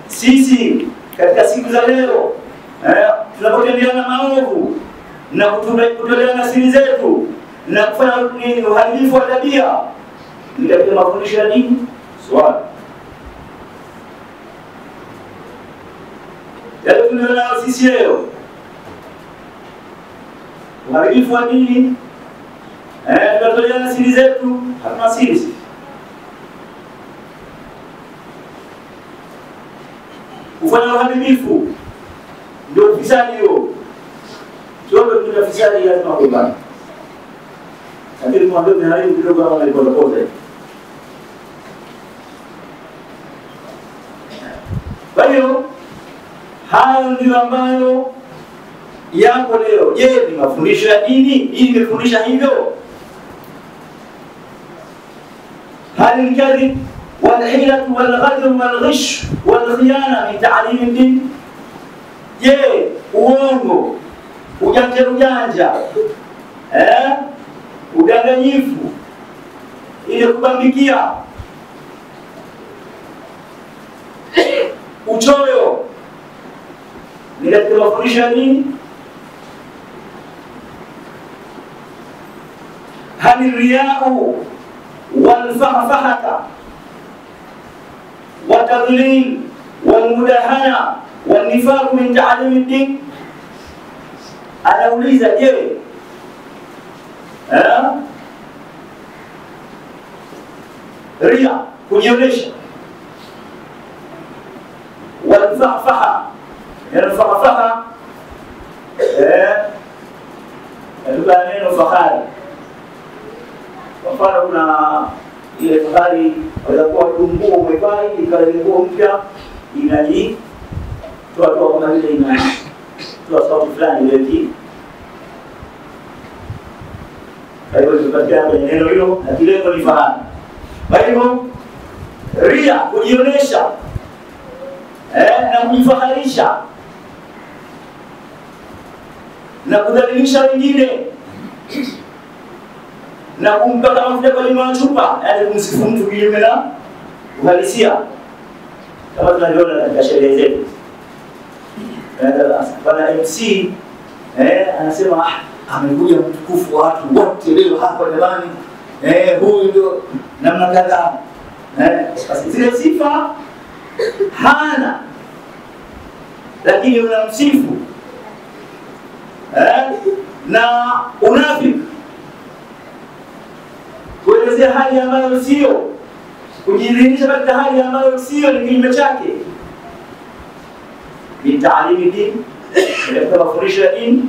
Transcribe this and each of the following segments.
sisi katika siku za leo eh, tunapotendeana maovu na kutume- kutoleana siri zetu na kufanya nini uharibifu wa tabia ni katika mafundisho ya dini swali yale tunayonayo sisi leo uharibifu wa dini eh, tunatoleana siri zetu hatuna siri sisi kufanya uharibifu ndio ufisadi huo. Tuombe kutoka fisadi lazima kuibana. Lakini mwambie umeharibu kidogo kama nilipotokoza. Kwa hiyo hayo ndio ambayo yako leo. Je, ni mafundisho ya dini? Hii imefundisha hivyo? هل الكذب والحيلة والغدر والغش والخيانة من تعليم الدين؟ Je, uongo, ujanja ujanja, eh? udanganyifu, ile kubambikia, uchoyo ni katika mafundisho ya dini? hal riyau والفخفخة والتضليل والمداهنة والنفاق من تعليم الدين anauliza je eh? ria kujionyesha walfahafaha yanafahafaha eh? katika neno fahari kwa mfano kuna ile fahari waweza kuwa tu nguo umevaa hivi ikawa ile nguo mpya inaji toa toa kama vile ina toa sauti fulani ile ki kwa hivyo tukapatikana kwenye neno hilo na kilengo ni fahari kwa hivyo ria kujionyesha eh, na kujifaharisha na kudhalilisha wengine na kumpaka mafuta kwa lima chupa, yaani kumsifu mtu kinyume na uhalisia, kama tunavyoona katika sherehe zetu. Bwana MC eh, anasema ah, amekuja mtukufu wa watu wote leo hapa jamani, eh, huyu ndio namna kadhaa eh, basi zile sifa hana, lakini unamsifu eh, na unafiki kuelezea hali ambayo sio, kujidhihirisha katika hali ambayo sio, ni kinyume chake. Ni taalimi dini, katika mafundisho ya dini.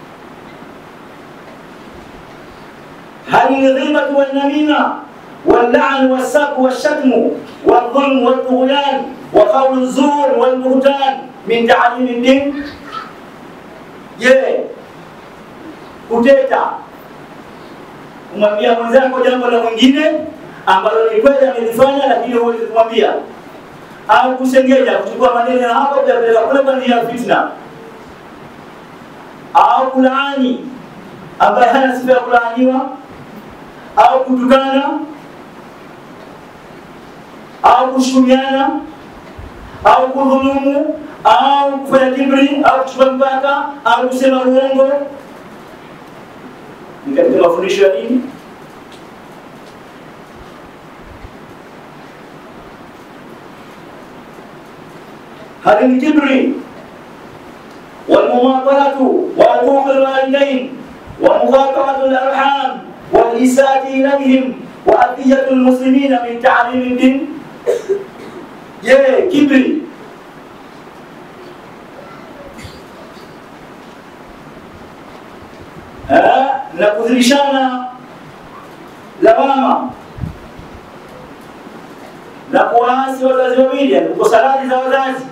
hali lghibatu walnamima واللعن والسب والشتم والظلم والطغيان وقول الزور والبهتان من تعليم الدين je kuteta kumwambia mwenzako jambo la mwingine ambalo ni kweli amelifanya, lakini huwezi kumwambia, au kusengenya, kuchukua maneno ya hapa kuyapeleka kule kwa njia ya fitna, au kulaani ambaye hana sifa ya kulaaniwa, au kutukana, au kushukumiana, au kudhulumu, au kufanya kibri, au kuchupa mpaka, au kusema uongo ni katika mafundisho ya dini. هل الكبر والمماطلة وعقوق الوالدين ومقاطعة الأرحام والإساءة إليهم وأذية المسلمين من تعليم الدين je kibri Eh, na kudhirishana lawama na kuwaasi wazazi wawili, yani kukosa radhi za wazazi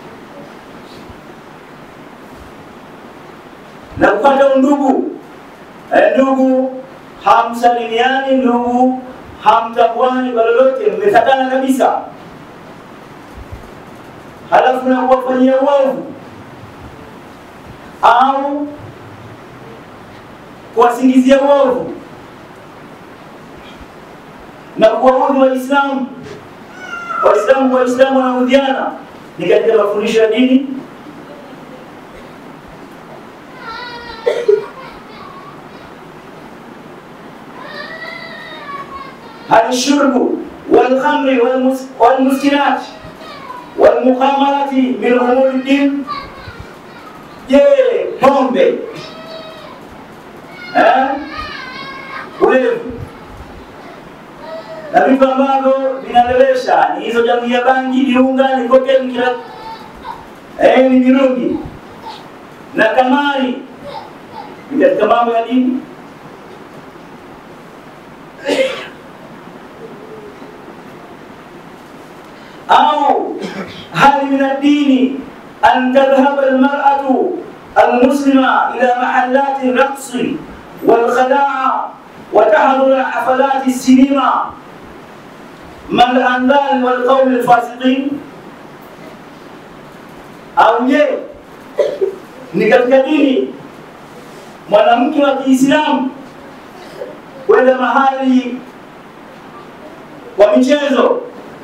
na kukata undugu. Eh, ndugu hamsalimiani, ndugu hamtambuani kwa lolote, mmefatana kabisa, halafu na kuwafanyia uovu au kuwasingizia uovu na kuwaudhi Waislamu. Waislamu Waislamu wanaudhiana, ni katika mafundisho ya dini? هل الشرب والخمر والمس- والمسكرات والمخامرة من أمور الدين؟ Je, pombe eh, ulevi na vitu ambavyo vinalewesha ni hizo jamii ya bangi, viunga, ni kokeni, kila eh, ni mirungi na kamari, ni katika mambo ya dini. أو هل من الدين أن تذهب المرأة المسلمة إلى محلات الرقص والخداع وتحضر حفلات السينما مع الأنذال والقوم الفاسقين au je ni katika dini mwanamke wa Kiislamu kwenda mahali kwa michezo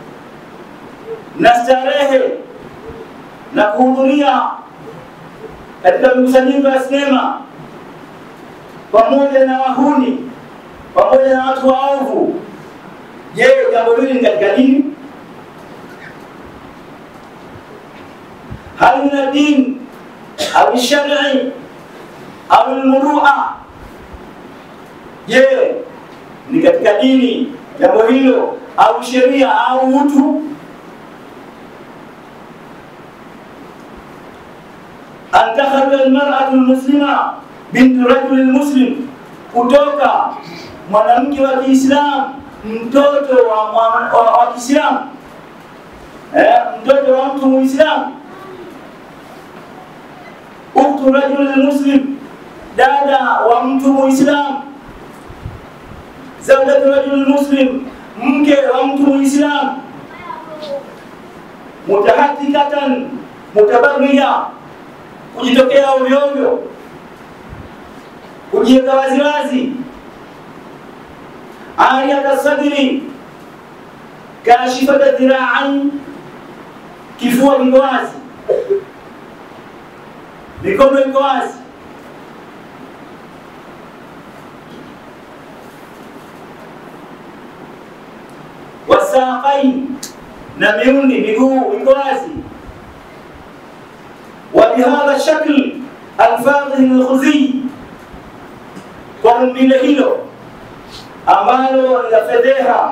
na starehe na kuhudhuria katika mikusanyiko ya sinema pamoja na wahuni pamoja na watu waovu. Je, jambo hili ni katika dini? hal min ad-din au shar'i au al-murua? Je, ni katika dini jambo hilo au sheria au utu? an takhruja almar'atu almuslima bintu rajuli almuslim, kutoka mwanamke wa Kiislamu mtoto wa, mwa- wa, wa Kiislamu eh, mtoto wa mtu Muislamu, ukhtu rajuli almuslim, dada wa mtu Muislamu, zawjatu rajuli muslim, mke wa mtu Muislamu, mutahatikatan mutabarriya kujitokea ovyo ovyo, kujiweka waziwazi, ariyata sadri, kashifata dhiraan, kifua kiko wazi, mikono iko wazi, wasaqain, na miundi miguu iko wazi وبهذا الشكل الفاضح الخزي kwa umbile hilo ambalo la fedheha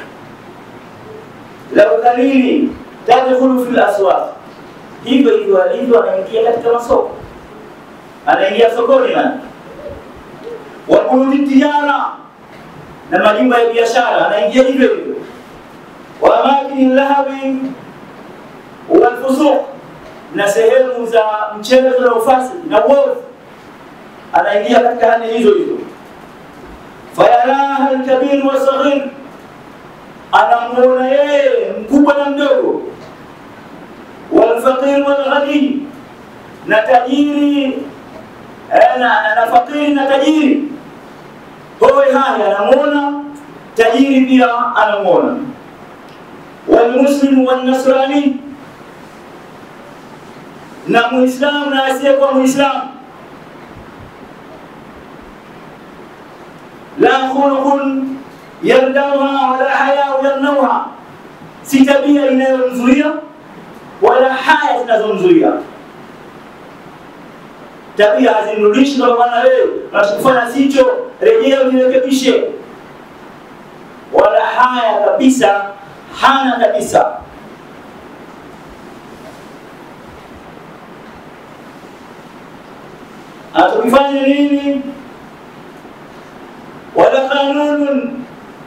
la udhalili tadkhulu fil aswaq, hivyo hivyo alivyo anaingia katika masoko, anaingia sokoni na wa buyuti tijara na majumba ya biashara anaingia hivyo hivyo, wa amakini lahawi walfusuq na sehemu za mchezo na ufasidi na uovu, anaingia katika hali hizo hizo. Fayaraha alkabir wa saghir, anamuona yeye mkubwa na mdogo, walfaqir walghani, na tajiri eh, na, na fakiri na tajiri, howe haya anamuona, tajiri pia anamuona, walmuslimu walnasrani na muislamu na asiyekuwa muislamu la khuluqun yardauha wala hayau yarnauha, si tabia inayomzuia wala haya zinazomzuia. Tabia hazimrudishi kwa bwana, wewe unachokifanya sicho, rejea ujirekebishe, wala haya kabisa, hana kabisa. atukifanya nini? wala qanunun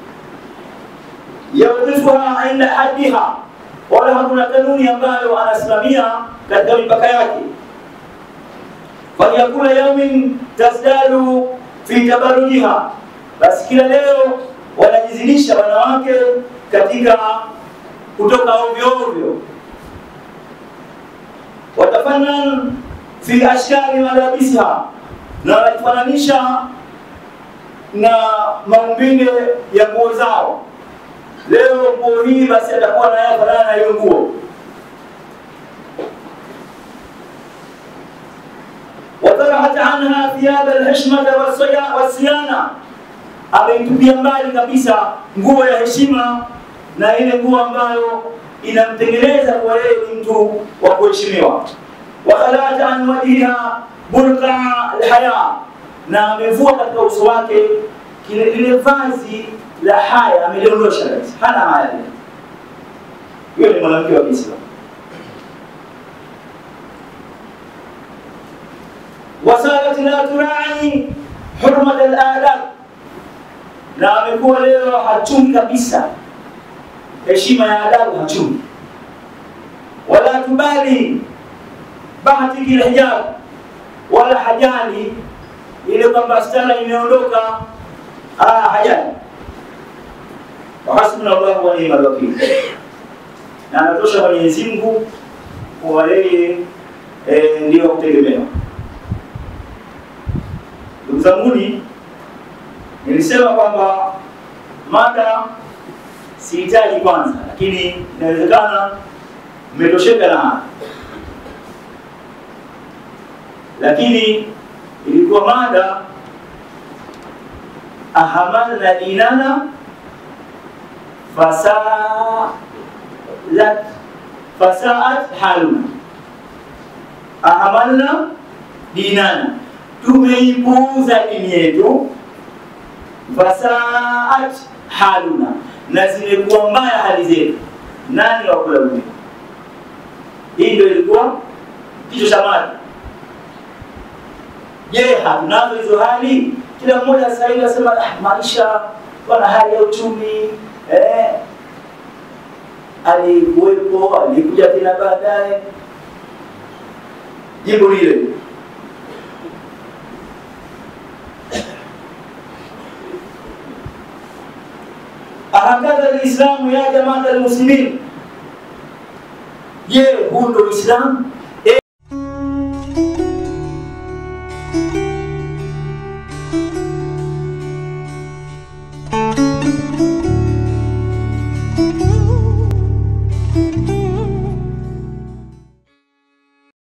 yawqifuha inda haddiha, wala hakuna kanuni ambayo anasimamia katika mipaka yake. Falyakula yaumin tazdadu fi tabarujiha, basi kila leo wanajizidisha wanawake katika kutoka ovyo ovyo. Watafannan fi ashkali malabisiha, na wanajifananisha na maumbile ya nguo zao. Leo nguo hii basi atakuwa na yeye fanana na hiyo nguo. thiyaba alhishmata wasaya- wasiyana, ameitupia mbali kabisa nguo ya heshima na ile nguo ambayo inamtengeneza kwa yeye ni mtu wa kuheshimiwa. wa khalata an wajhiha burqa alhaya, na amevua katika uso wake kile lile vazi la haya, ameliondosha kabisa, hana haya tena. Huyo ni mwanamke wa Kiislamu. wasarat la turai hurmat aladab, na amekuwa leo hachumi kabisa heshima ya adabu, hachumi wala tubali bahtiki lhijab, wala hajali ile kwamba stara imeondoka, ah, hajali. Wahasbuna llahu wa ni'mal wakil, na anatosha Mwenyezi Mungu kuwa yeye eh, ndio wa kutegemewa. Ndugu zanguni, nilisema kwamba mada sihitaji kwanza, lakini inawezekana mmetosheka na haya, lakini ilikuwa mada ahamalna dinana fasalat fasaat haluna, ahamalna dinana tumeipuuza dini yetu, fasaat haluna, na zimekuwa mbaya hali zetu. Nani wa kulaumiwa? Hii ndio ilikuwa kichwa cha mada. Je, hatunazo hizo hali? Kila mmoja sasa hivi anasema ah, maisha wana hali ya uchumi eh, alikuwepo alikuja tena baadaye. Jibu lile ahakadha lislamu ya jamaata almuslimin, je, huu ndo Uislamu?